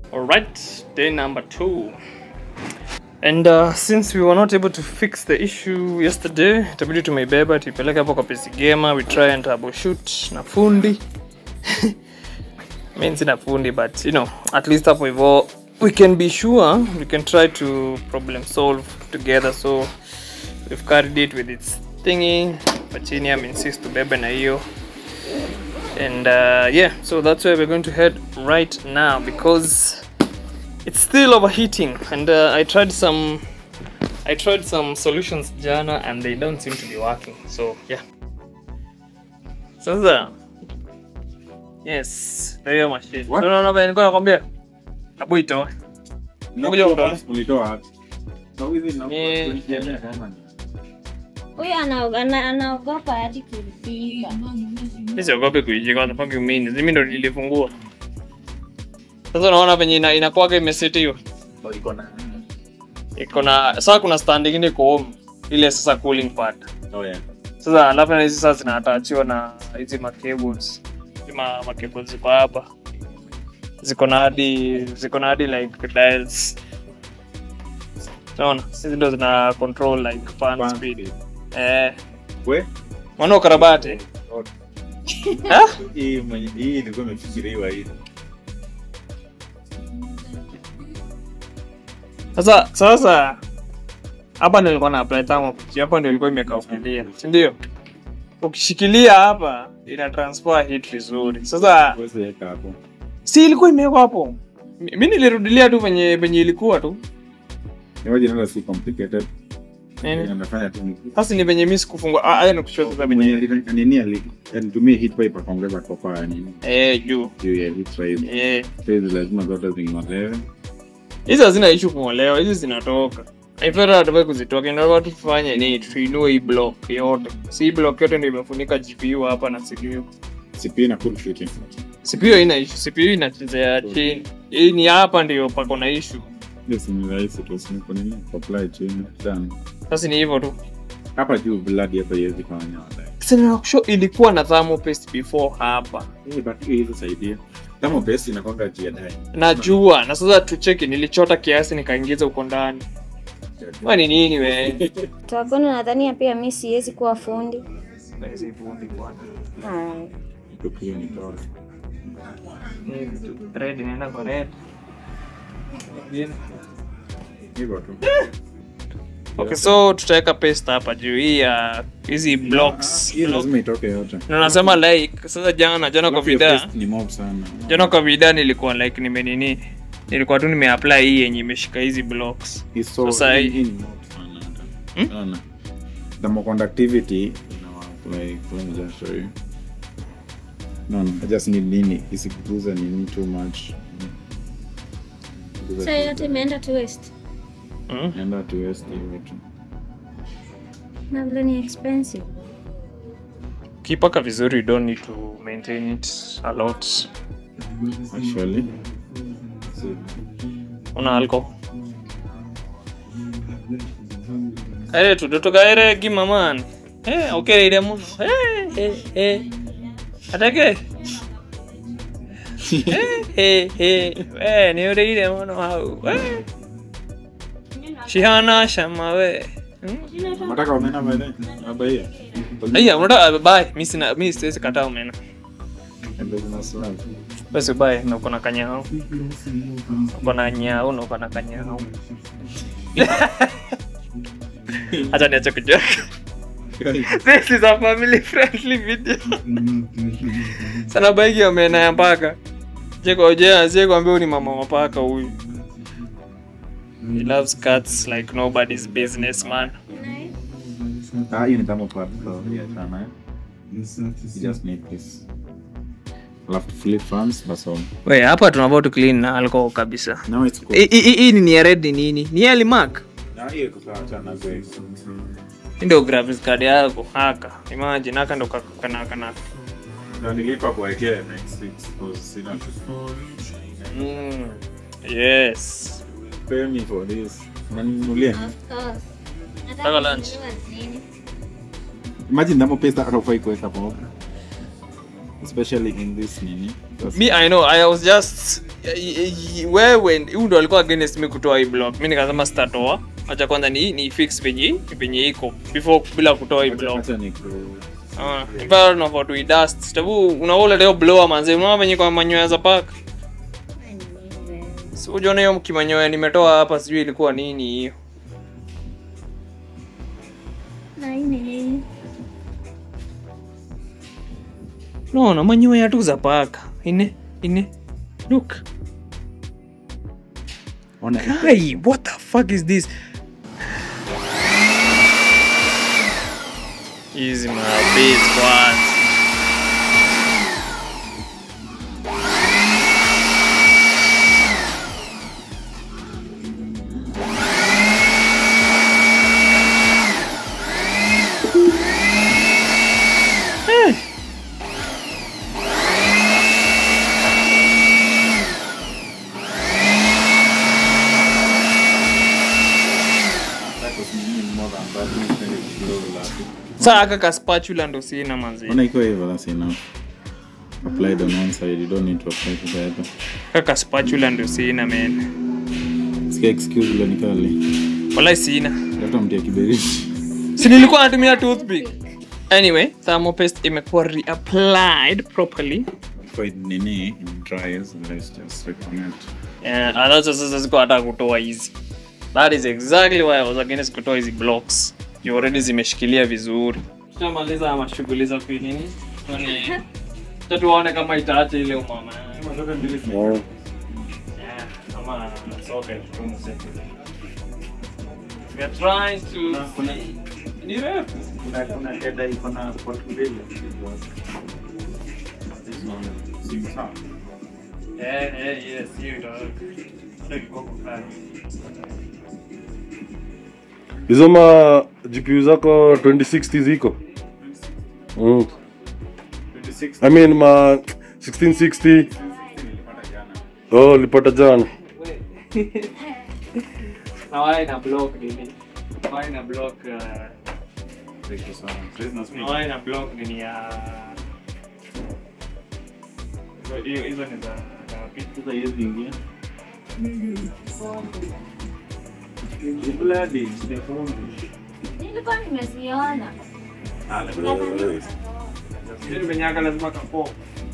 Alright, day number two. And uh, since we were not able to fix the issue yesterday, itabidi tumeibeba tuipeleke hapo kwa PC Gamer, we try and troubleshoot na fundi. Mimi sina fundi but you know, at least hapo hivyo we can be sure we can try to problem solve together so we've carried it with its thingy but chini insist tubebe na hiyo and uh, yeah so that's where we're going to head right now because it's still overheating and uh, i tried some i tried some solutions jana and they don't seem to be working so yeah sasa yes ndio hiyo machine What? no no no nilikuwa nakwambia abu itoe Ngoja utoe. Ulitoa wapi? Na hizi na Ni- tulikiendea kama ni. Huyu ana- ana- anaogopa hadi kulipika. Mimi siogopi kuijika what the fuck you mean mimi ndo nilifungua sasa unaona venye ina, inakuwaga imesetiwa Oh, iko na iko na sasa kuna stand ingine iko home ile sasa cooling part Oh yeah. sasa alafu na hizi sasa zinatachiwa na hizi macables hizi ma, macables ziko hapa ziko na hadi ziko na hadi like dials unaona hizi ndo zina control like fan Fan speed speed. eh We? mwana ukarabati Oh, ha Hii mwenye hii ilikuwa imefikiriwa hii. sasa sasa hapa ndio nilikuwa na apply thermostat hapa ndio ilikuwa imekaukilia si ndio ukishikilia hapa ina transfer heat vizuri sasa Uweze weka hapo. si ilikuwa imewekwa hapo Mi- mi nilirudilia tu venye venye ilikuwa tu Ingawaje nalo si complicated. Nini? Anafanya tu ni sasa ni venye mi sikufungua Ah, haya nikushua sasa mwenye venye ali- nini ali alitumia heat pipe akaongeza kopa ya nini eh juu juu ya heat pipe. eh Hizi lazima zote zing'olewe. hizi hazina issue kung'olewa hizi zinatoka ifera hatufai kuzitoka inaa tu tufanye ni tuinue hii block yote si hii block yote ndio imefunika gpu hapa na cpu CPU na cool fitting. cpu ina issue cpu inachezea chini hii ni hapa ndio pako na issue Hiyo si ni rahisi tu si ni kwa nini apply chini. Done. sasa ni hivyo tu Hapa juu blood hapa iwezi fanya wala. sinakusho ilikuwa na thermopaste before hapa Hii but hii hizo saidia. Kama base inakwanga juu ya dai. najua na sasa tucheki nilichota kiasi nikaingiza huko ndani we ni nini we Takono nadhania pia mi siwezi kuwa fundi. Hai. Tukio ni toa. Red inaenda kwa red. Hivyo tu. Okay, so tutaweka paste hapa juu hii ya hizi blocks. Hii lazima itoke yote. Na nasema like sasa jana jana kwa Alafu hiyo vida paste ni mob sana. jana kwa vida nilikuwa like nimenini nilikuwa tu nimeapply hii yenye imeshika hizi blocks. Hii so Sasa hii hii- hii ni mob sana hata. Sana. Thermoconductivity ina like let me just show you. No, no, I just need nini isikuguza nini too much. Guza So yote imeenda to waste. Mm? Enda to waste hivyo tu. Na vile ni expensive. Kipaka vizuri you don't need to maintain it a lot. Actually. So, Una alcohol. Eh, tudotokaere gima man. Eh, okereire muno. Eh, eh, eh. Atake. Eh, eh, eh. Eh, niureire muno hau. Eh. Shihana shama we. Hmm? Unataka omena baadaye? Abaia. Aya, unataka bye. Mimi sina mimi siwezi kataa umena. Ndio zina slab. Basi bye, na uko na kanyao. Uko na nyao na uko na kanyao. Acha niache kujoke. This is a family friendly video. Sana baigi omena ya paka. Jeko je, asiye kuambia huyu ni mama wa paka huyu. He loves cats like nobody's business man. Ah, hiyo ni thermoplastic, so yeah, sana, eh. You just need this. Alafu flip fans, that's all. We, hapa tunavaa tu clean na alcohol kabisa. Now it's cool. Hii- Hii hii ni ya red ni nini? Ni ya Limac. Na hiyo iko sawa, achana nazo hizo. Hii ndio graphics card yako haka. Imagine haka ndo kana kana. Na nilipa kuwekea next week, because sina Mm. Yes. pay me for this. Unaninunulia? Of course. Nataka lunch. nini? Imagine namo pesa hata ufai kuweka hapo. Especially in this nini. That's- Me I know I was just i- i- wewe huyu ndo alikuwa against me kutoa hii block mi nikasema sitatoa acha kwanza ni, ni fix venye venye iko before bila kutoa hii block Acha ni ku- Ah, ipara tunafaa tuidust sababu unaona leo blower manze unaona venye kwa manyoya za paka si ujaona hiyo kimanyoya nimetoa hapa sijui ilikuwa nini hiyo Na hii ni nini? naona manyoya tu za paka ine ine look Ona, Kai, what the fuck is this? Easy my base kwanza. Eh. that was me more than that, mi sipendi kublow lapi. Saa aka ka spatula ndo sina manzi. Ona ikiwa hivyo, that's enough. Applied on one side, you don't need to apply to the other. Kaka spatula ndo sina man. Sikia excuse ile nikali. Wallahi sina. Leta mtia kiberiti. Si nilikuwa natumia toothpick. Anyway, thermopaste imekuwa reapplied properly. For it nini, it dries, let's just recommend. Yeah, anazo sasa ziko hata kutoa hizi. That is exactly why I was against kutoa hizi blocks. You already zimeshikilia vizuri. Tutamaliza mashughuli za nini? Tuone. Tuta tuone kama itaacha ile umama. Yeah, kama soka tu mzee. We are trying to Ni refu. Kuna kuna header iko na port mbili. This one, si sawa. Eh, eh, yes, hiyo itaweka. Ndio kiboko fulani. hizo ma gpu zako 2060 ziko mm. 26 i mean ma 1660 nilipata jana. oh lipata jana Na why na block nini? Why na block uh, Ziko sawa. Siwezi na speed. na why na block nini ya Hizo- hiyo hizo ni za za picha. Sasa hizi ingia. Ni bloody, ni vumbi. Nilikuwa nimeziona. Ah, lakini- Hiyo venye aka lazima kapo.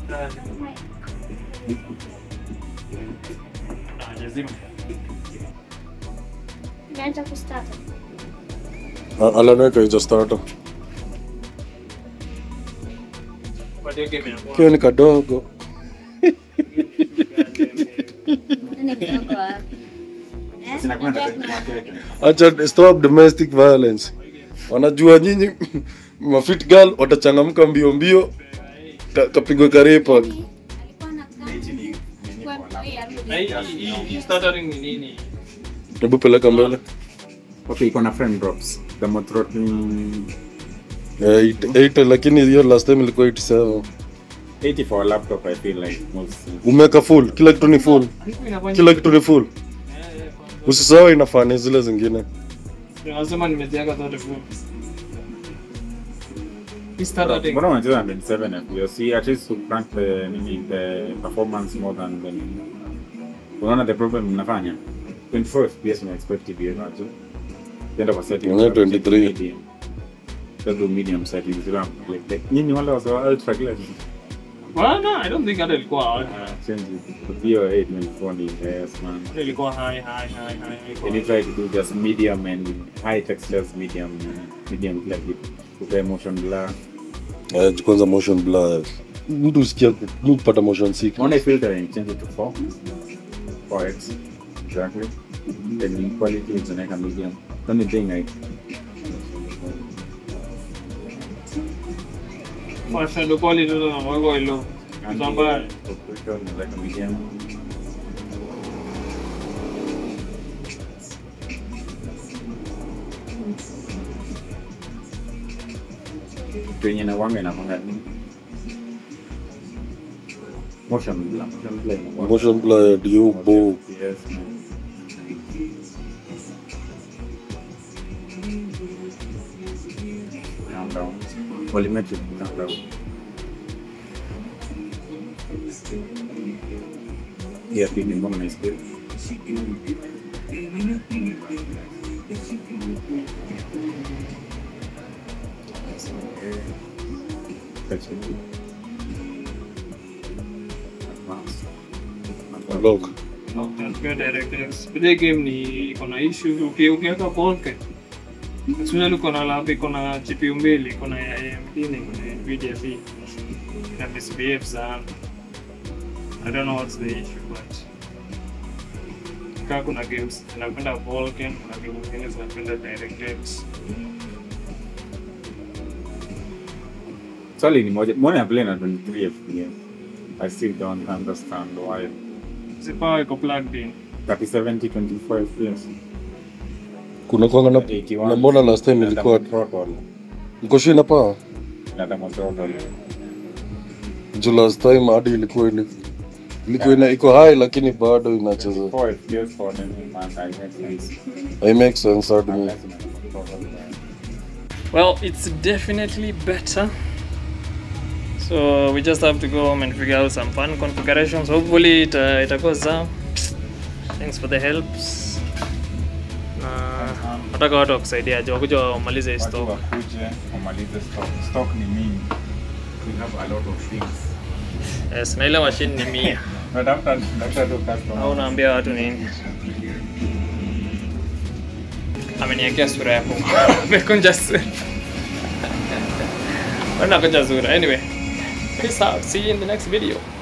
Ah, lazima. Nimeacha kustart. alaneka hizo starter But hiyo game inakuwa- kio ni kadogo Nani kidogo wapi? Eh? Sinakuwa na Unajua kuna- acha stop domestic violence wanajua nyinyi mafit girl watachangamka mbio mbio ka- kapigwe karepa Alikuwa anakaa kwa ya Na hii- hii- hii- hii stuttering ni nini? hebu peleka mbele Okay, iko na frame drops. The throttling Eh, eight- eight, lakini hiyo last time ilikuwa 87 80 for a laptop, I feel like most. umeweka full kila kitu ni full Hiyo inafanya- kila kitu ni full Eh, eh, kwanza. usisahau inafani zile zingine Nasema nimeziweka zote full. Hii stuttering- Mbona unacheza na 27 FPS? See, at least to crank the nini the performance more than the unaona the problem mnafanya 24 FPS una expect it hiyo tu tenda kwa setting Unaona 23. medium Just do medium settings you know like that nyinyi wale wa ultra glass Well, no, I don't think hata ilikuwa hard. change it to your 824 ni yes man Ilikuwa high, high, high, high. ilikuwa- and you try to do just medium and high textures medium medium kila kitu kupa motion blur Eh, kwanza motion blur mtu usikia mi kupata motion sick On a filter and change it to 4. 4x. Exactly. Then the quality is like a medium. Only thing I For shadow quality, ndo naweka ilo. Kusamba- Filter is like a medium. Kwenye na wanga inafanya nini? Motion blur. Motion blur. inakuwa- motion blur you bo Yes, man. Calm down. Volumetric, calm down. Hii pili mbona naisikia? Kachini. Advance. Lock. Tukiwa DirectX. Ile game ni iko na issue uki- ukiweka bulkhead. Especially uko na lab iko na GPU mbili, iko na ya AMD na iko na Nvidia V. Ina misbehave sana. I don't know what's the issue but kaa kuna games zinapenda Vulkan, kuna game zingine zinapenda DirectX. Swali ni moja. Mbona ya play na 23 FPS? I still don't understand why. Zipawa iko plugged in. 3070 24 FPS. kuna kwanga na, 81. na mbona last time ilikuwa Throttle. mkoshi na power Inataka throttle. juu last time hadi ilikuwa ili- ilikuwa ina iko high lakini bado inacheza 4 FPS for any man, I make sense. I make sense hadi mimi. Unless inataka throttle. Well, it's definitely better. So we just have to go home and figure out some fun configurations. Hopefully it uh, itakuwa sawa. Thanks for the helps. Na nataka watu wakusaidia aje wakuja wamalize hii Watu stock. wakuje wamalize stock. Stock ni mingi. We have a lot of things. Yes, na ile machine ni mia. Natafuta natafuta tu customer. Au unaambia watu nini? Ameniwekea sura yako. Amekunja sura. Wana kunja sura. Anyway, peace out. See you in the next video.